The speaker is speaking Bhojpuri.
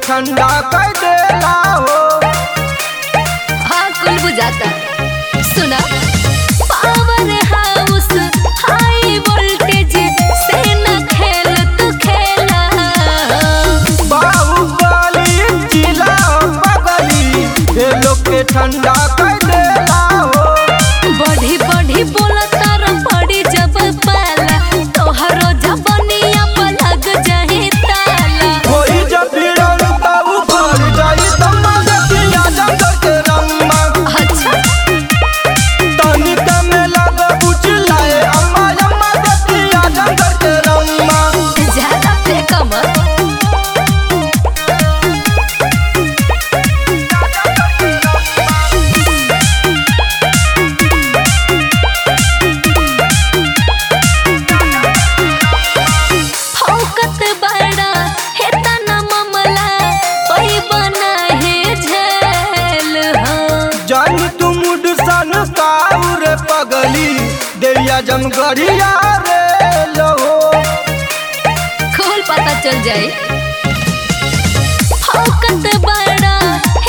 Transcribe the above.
ठंडा कर देला हो हाँ कुल बुझाता सुना पावर हाउस हाई वोल्टेज से न खेल तू खेला बाहुबली जिला बगली ये लोग के ठंडा कर देला हो बढ़ी बढ़ी बोला तारा पड़ी जब पाला तोहरो जबनिया पर लग जाही ताला कोई जब भिड़ल त ऊपर जाई तम्मा गतिया जंगल के रम्मा अच्छा तनिका में लग बुझलाए अम्मा अम्मा गतिया जंगल के रम्मा ज्यादा फेंका मत फौकत बड़ा हे तना मामला ओई बना है झेल हाँ जानी तू मुड सन काउर पगली देविया जमगढ़िया रे लहो खोल पता चल जाए फौकत बड़ा